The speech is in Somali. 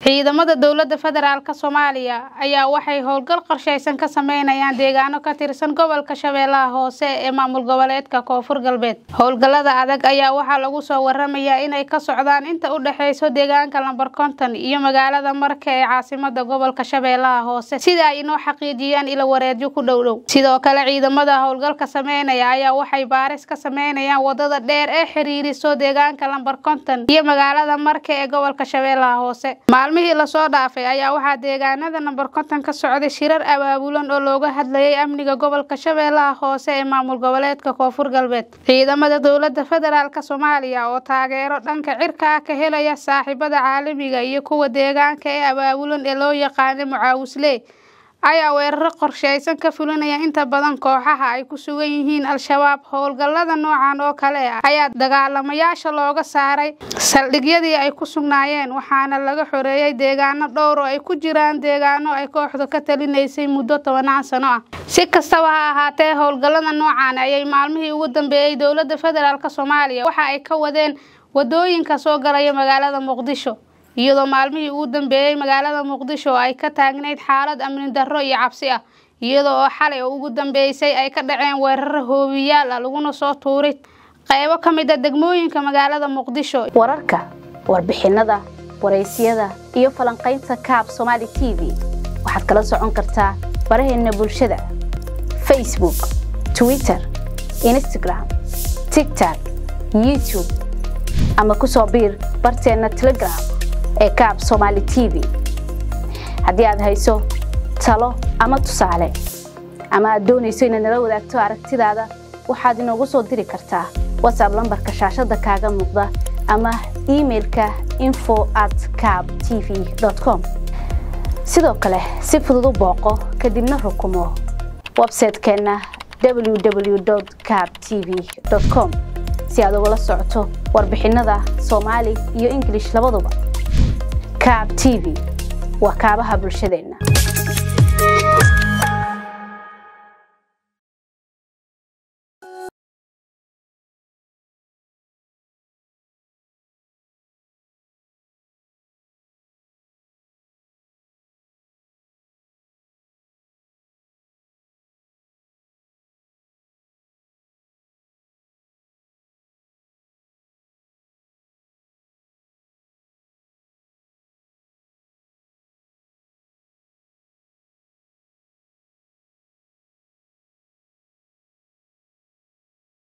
ciidamada dowladda federaalk soomaaliya ayaa waxay howlgal qorsheysan ka sameynayaan deegaano ka tirsan gobolka shabeellaha hoose ee maamul goboleedka koonfur galbeed howlgallada adag ayaa waxaa lagu soo waramayaa inay ka socdaan inta u dhexeyso deegaanka lambar konton iyo magaalada marka ee caasimada gobolka shabeellaha hoose sida ay inoo xaqiijiyaan ilo wareedyo ku dhowdhow sidoo kale ciidamada howlgalka sameynaya ayaa waxay baaris ka sameynayaan wadada dheer ee xiriiriso deegaanka lambar konton iyo magaalada marka ee gobolka shabeellaha hoose maalmihii lasoo dhaafay ayaa waxaa deegaanada nambar konton ka socday shirar abaabulan oo looga hadlayay amniga gobolka shabeellaha hoose ee maamul goboleedka koonfur galbeed ciidamada dowladda federaalk soomaaliya oo taageero dhanka cirka ah ka helaya saaxiibada caalamiga iyo kuwa deegaanka ee abaabulan ee loo yaqaana mucaawisley ayaa weeraro qorsheysan ka fulinaya inta badan kooxaha ay ku sugan yihiin al-shabaab howlgallada noocan oo kale ah ayaa dagaalamayaasha looga saaray saldhigyadii ay ku sugnaayeen waxaana laga xoreeyay deegaano dhowr oo ay ku jiraan deegaano ay kooxdu ka talinaysay muddo tobanaan sano ah si kastaba ha ahaatee howlgallada noocan ayay maalmihii ugu dambeeyey dowladda federaalk soomaaliya waxa ay ka wadeen wadooyinka soo galaya magaalada muqdisho iyadoo maalmihii ugu dambeeyey magaalada muqdisho ay ka taagnayd xaalad amni darro iyo cabsi ah iyada oo xalay oo ugu dambeysay ay ka dhaceen weeraro hoobiyaal ah laguna soo tuuray qaybo ka mid a degmooyinka magaalada muqdisho wararka warbixinada waraysyada iyo falanqaynta kaab somaali t v waxaad kala socon kartaa baraheena bulshada facebook twitter instagram tigtok youtube ama kusoo biir barteena telegram ee kaab somaali t v haddii aad hayso talo ama tusaale ama aad doonayso inaad nala wadaagto aragtidaada waxaad inoogu soo diri kartaa watsab lambarka shaashada kaaga muuqda ama imailka info at cab t v com sidoo kale si fudud u booqo kadibna rukumo websaytekeenna www cab t v com si aad ugala socoto warbixinada soomaali iyo ingilish labaduba kaab t v waa kaabaha bulshadeenna